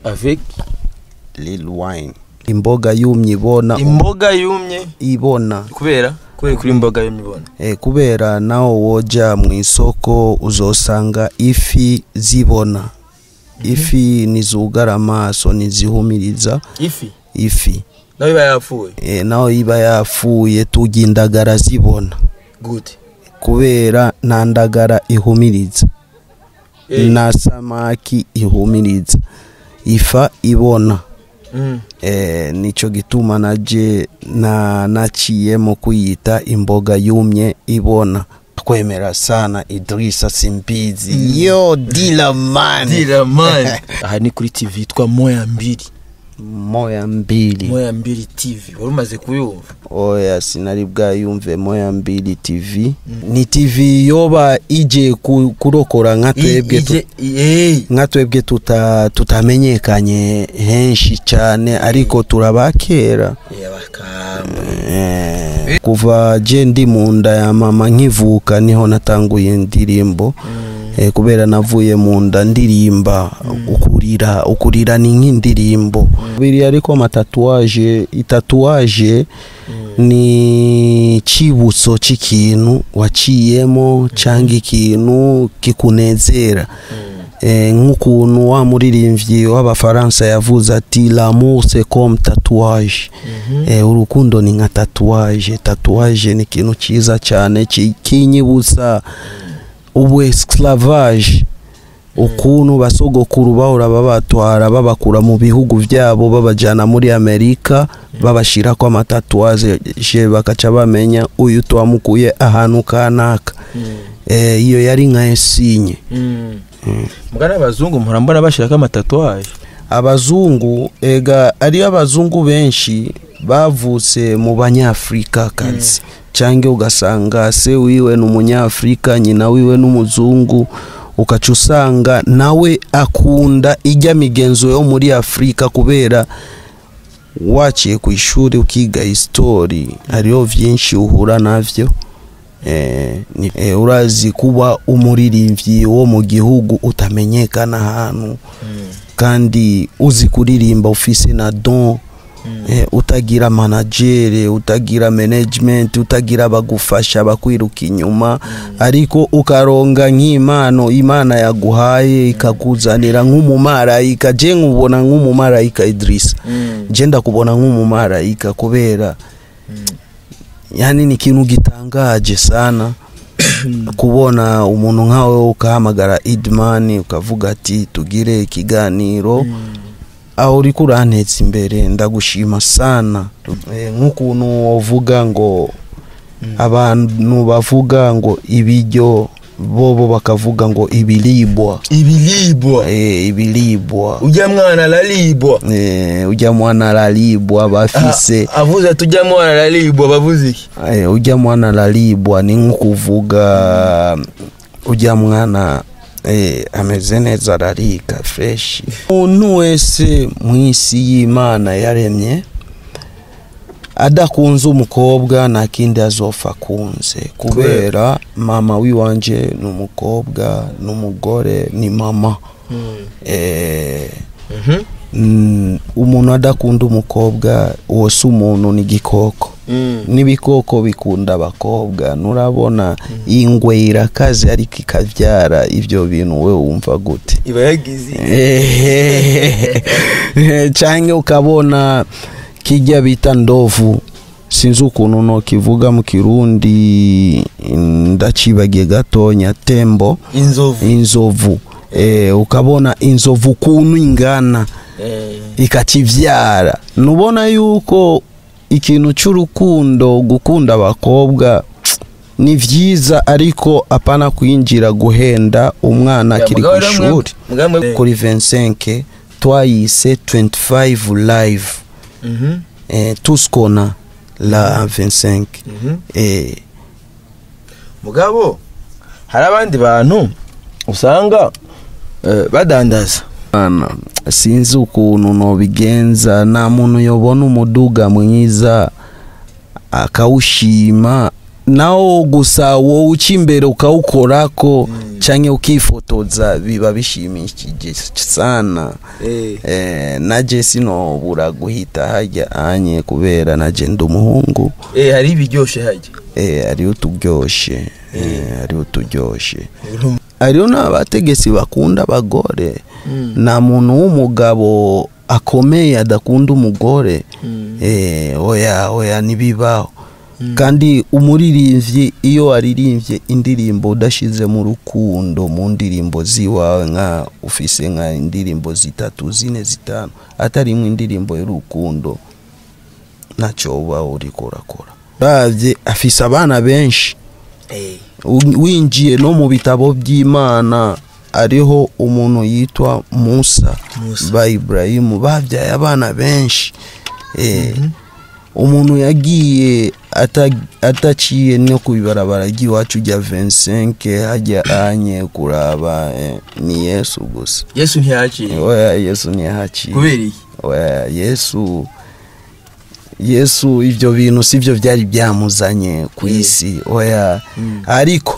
avec Lil Wayne imboga yumye ibona imboga yumye ibona kubera kubera kuri imboga yumye ibona e, kubera naho woja mu isoko uzosanga ifi zibona ifi nizugara amaso nizihumiriza ifi ifi nawe iba yapfuye e, naho iba yapfuye turya indagara zibona gute kubera nta ndagara ihumiriza Eh. na samaki ihumiriza ifa ibona Mm. e, nico gituma naje na naciyemo kuyita imboga yumye ibona kwemera sana Idrisa Simbizi yo dila man dira man aha ni kuri tv yitwa moya mbiri moya mbili moya mbiri tv wari umaze kuyumva oya sinari bwayumve moya mbili tv ni tv yoba ije ku- kurokora nka twebwe tu- Ije- eh. nka twebwe tuta- tutamenyekanye henshi cyane ariko turabakera Eh, bakamba Eh, kuva je ndi mu nda ya mama nkivuka niho natanguye indirimbo eh, kubera navuye mu nda ndirimba ukurira ukurira ni nk'indirimbo biri ariko amatatuwaje itatuwaje ni cibutso c'ikintu waciyemo cyangwa ikintu kikunezera eh, nk'ukuntu wa muririmbyi w'abafaransa yavuze ati l'amour c'est comme tatouage eh, urukundo ni nka tatouage tatouage ni ikintu cyiza cyane ki- kinyibutsa ubu esclavage ukuntu basogokuru bahora babatwara babakura mu bihugu byabo babajyana muri amerika babashirako amatatuwaje bakaca bamenya uyu twamukuye ahantu kanaka Eh, iyo yari nka esinye mugana abazungu mpora mbona bashirako amatatuwaje abazungu ega ariyo abazungu benshi bavutse mu banyafurika kazi cyangwa ugasanga se wiwe ni umunyafurika nyina wiwe n'umuzungu ukaca usanga nawe akunda ijya migenzo yo muri afurika kubera waciye ku ishuri ukiga isitori hariho byinshi uhura navyo eh, ni- eh, urazi kuba umuririmbyi wo mu gihugu utamenyekana ahantu kandi uzi kuririmba ufise na don eh, utagira managere utagira management utagira abagufasha bakwiruka inyuma ariko ukaronga nk'impano imana yaguhaye ikakuzanira nk'umumarayika je nkubona nk'umumarayika Idrisa je ndakubona nk'umumarayika kubera yani ni ikintu gitangaje sana kubona umuntu nkawe ukahamagara idman ukavuga ati tugire ikiganiro aho uri kuranteza imbere ndagushima sana Eh, nk'ukuntu uvuga ngo abantu bavuga ngo ibiryo bobo bakavuga ngo ibiribwa ibilibwa Eh, ibiribwa ujya mwana aralibwa Eh, ujya mwana araribwa bafise Ah, avuze ati ujya mwana aralibwa bavuze iki Eh, ujya mwana araribwa ni nk'ukuvuga ujya mwana eh, ameze neza ararika freshi umuntu wese mu isi y'imana yaremye adakunze umukobwa nta kindi azopfa akunze kubera mama w'iwanje ni umukobwa n'umugore ni mama eh, Mhm. mm, umuntu adakunda umukobwa uwo si umuntu ni igikoko Mm. n'ibikoko bikunda abakobwa nurabona ingwe irakaze ariko ikabyara ibyo bintu we wumva gute iba yagize cyangwa ukabona kijya bita ndovu sinzi ukuntu nokivuga mu kirundi ndacibagiye gatonya tembo inzovu inzovu eh, ukabona inzovu ukuntu ingana Eh, ikakivyara nubona yuko ikintu cy'urukundo gukunda abakobwa ni vyiza ariko apana kwinjira guhenda umwana ya, akiri ku mugabo rero ishuri mwe- mugabo mwe- kuri 25 twayise 25 live Mhm. eh, tuskona la 25 Mhm. eh, mugabo hari abandi bantu usanga eh, badandaza Bana, sinzi ukuntu nobigenza nta muntu yobona umuduga mwiza akawushima nawo gusa wowe uca imbere ukawukorako canke ukifotoza biba bishimishije sana Eh. eh, naje sinobura guhita hajya anye kubera naje ndi umuhungu Eh, hari ibiryoshe hajya eh, hariho uturyoshe eh, hariho uturyoshe hariho n'abategetsi bakunda abagore nta muntu w'umugabo akomeye adakunda umugore eh, oya oya ntibibaho kandi umuririmbyi iyo waririmbye indirimbo udashize mu rukundo mu ndirimbo ziwawe nka ufise nka indirimbo zitatu zine zitanu atarimwe indirimbo y'urukundo ntacyo uba uriko urakora uravye afise abana benshi Eh. U- winjiye no mu bitabo by'imana ariho umuntu yitwa musa Musa. ba iburayimu babyaye abana benshi Eh, umuntu yagiye ata- ataciye no ku ibarabara ry'iwacu rya 25 hajya anye kuraba eh, ni yesu gusa yesu ntiyaciye oya yesu ntiyahaciye kubera iki oya yesu yesu ibyo bintu sibyo byari byamuzanye ku Eh. isi oya Mm. ariko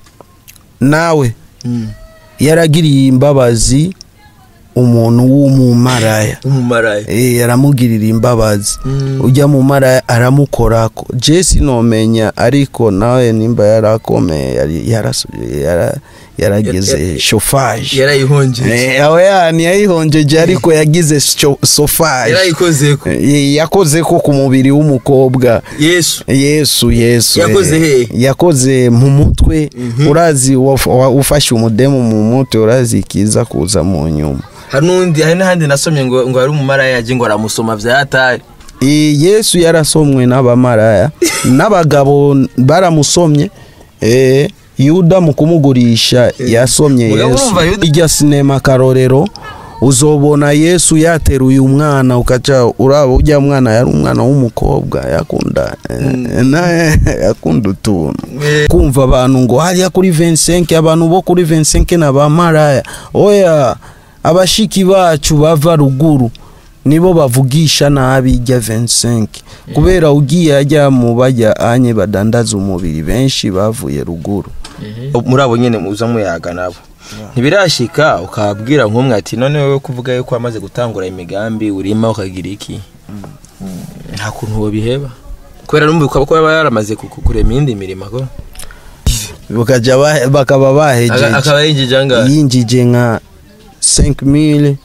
nawe Mm. yaragiriye imbabazi umuntu w'umumaraya umumaraya Eh, yaramugirira imbabazi Mm. ujya mu maraya aramukorako jesi nomenya ariko nawe nimba yarakomeye yari yarasu- yara- yarageze Ya- ya- shofaje yarayihongeje oya ntiyayihongeje ariko yagize sho- sofaje yarayikozeko Eh, yakoze ko ku mubiri w'umukobwa yesu yesu yesu Yakoze eh, hehe? yakoze mu mutwe Mhm. urazi waf- wa- ufashe umudemu mu mutwe urazi ikiza kuza mu nyuma hari n'undi hari n'ahandi nasomye ngo ngo hari umumaraya yaje ngo aramusoma vya hatari Eh, yesu yarasomwe n'abamaraya n'abagabo baramusomye eh, yuda mu kumugurisha yasomye Mugabo yesu urumva Yuda- ijya sinema karorero uzobona yesu yateruye umwana ukaca uraba ujya mwana yari umwana w'umukobwa yakunda eh, naye yakunda utuntu Eh. kumva abantu ngo hariya kuri 25 abantu bo kuri 25 na bamaraya oya abashiki bacu bava ruguru nibo bavugisha nabi ijya 25 kubera ugiye ajya mu bajya anye badandaza umubiri benshi bavuye ruguru muri abo nyene muza muyaga nabo ntibirashika ukabwira nk'umwe ati none wowe kuvuga yuko wamaze gutangura imigambi urima ukagira iki nta kuntu wobiheba kubera numva ko baba yaramaze ku- ku- kurema iyindi mirimo ko Bakaja ba- bakaba Aka- bahejeje akaba yinjije angahe yinjije nka 5000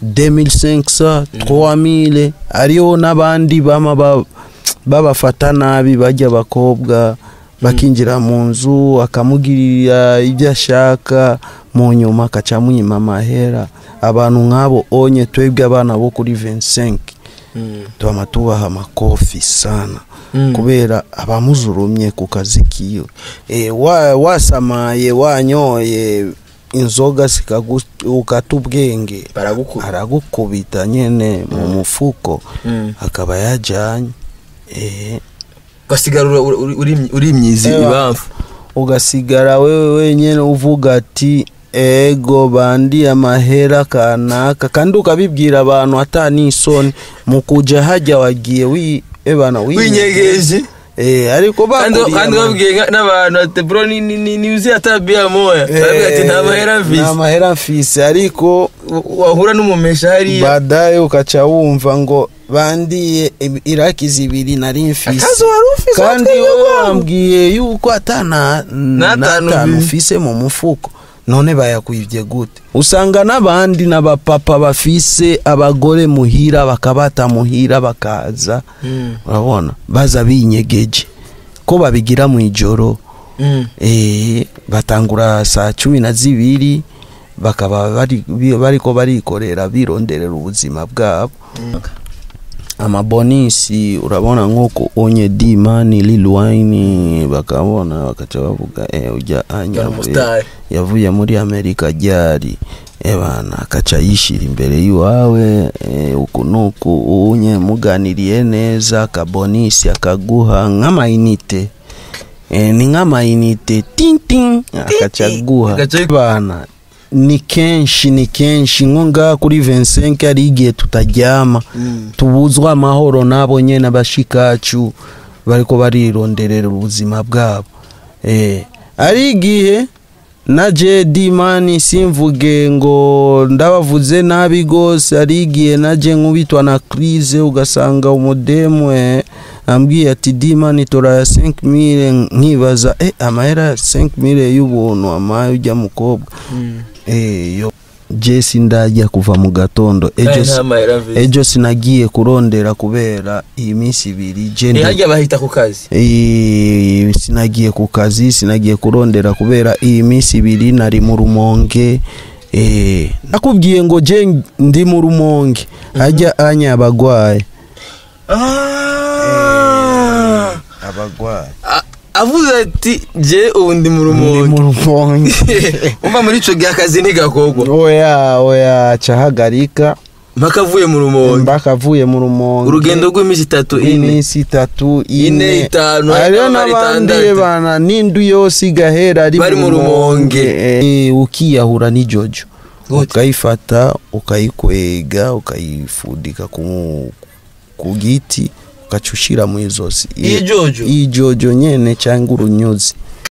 2500 3000 ariho n'abandi bama ba- babafata nabi bajya abakobwa bakinjira mu nzu akamugirira ibyo ashaka mu nyuma akaca amwima amahera abantu nk'abo onye twebwe abana bo kuri 25 Mm. tubama tubaha amakofi sana Mm. kubera abamuzurumye ku kazi kiwe e, wa, wasamaye wanyoye inzoga zikagu- ukata ubwenge baragukura aragukubita nyene mu mufuko Mm. akaba yajanye e, ugasigara uri- uri- uri- uri imyizi Ewa. ibamfu ugasigara wewe wenyene uvuga ati ego bandi amahera kanaka kandi ukabibwira abantu ata n'isoni mu kuja hajya wagiye wi ebana winyegeje Eh, ariko kandi bakuriye kandi ama- babwiye nka- n'abantu ati bro ni ni ni ni uzi atabia moya baravuga ati nta mahera nta mfise mahera mfise ariko wahura n'umumesha hariya badaye ukaca wumva ngo bandiye ibi- iraki zibiri nari mfise akazi wari ufise kandi watwebwe wowe bwangu. wambwiye yuko atana N'atanu n'atanu bi- ufise mu mufuko none bayakwivye gute usanga n'abandi n'abapapa bafise abagore muhira bakabata muhira bakaza Mm. urabona baza binyegeje ko babigira mu ijoro Mm. eh, batangura saa cumi na zibiri bakaba bari bi- bariko barikorera bironderera ubuzima bwabo amabonisi urabona nk'uko onye dimani lilwaini bakabona bakaca bavuga eh, ujya anya Yari umusitari. yavuye muri amerika ryari ebana akaca yishira imbere y'iwawe eh, uku nuku unye muganiriye neza akabonisi akaguha nk'amayinite eh, ni nk'amayinite tintin akaca aguha Agaca- bana ni kenshi ni kenshi nko ngaha kuri 25 ari igihe tutaryama Mm. tubuzwa amahoro nabo nyene abashikacu bariko barironderera ubuzima bwabo eh, ari igihe na je dimani simvuge ngo ndabavuze nabi gose arigiye naje nkubitwa na crise ugasanga umudemu eh, ambwiye ati dimani tora ya 5000 nkibaza eh amahera ya 5000 y'ubuntu amaye ujya mukobwa eh yo je sindajya kuva mu gatondo ejo Aya si- nta mahera mvise. ejo sinagiye kurondera kubera iyi minsi ibiri je ndi- ntihajya bahita ku kazi Eh, sinagiye ku kazi sinagiye kurondera kubera iyi minsi ibiri nari mu rumonge eh, nakubwiye ngo je ndi mu rumonge ajya anya abagwayi Ah. abagwayi A- avuze ati je ubu ndi mu ndi rumonge mu rumonge umva muri ico gihe akazi ntigakogwa oya oya cahagarika mpaka avuye mu rumonge mbaka avuye mu rumonge urugendo rw'iminsi itatu ine iminsi itatu Ine, itanu, hariho hariho n'abandi itandatu. bana n'indu yose igahera ari Bari mu rumonge. Eh, ukiyahura n'ijojo Gute? ukayifata ukayikwega ukayifudika ku, ku giti ugaca ushira mu izosi Iyi jojo? iyi jojo nyene cyangwa urunyuzi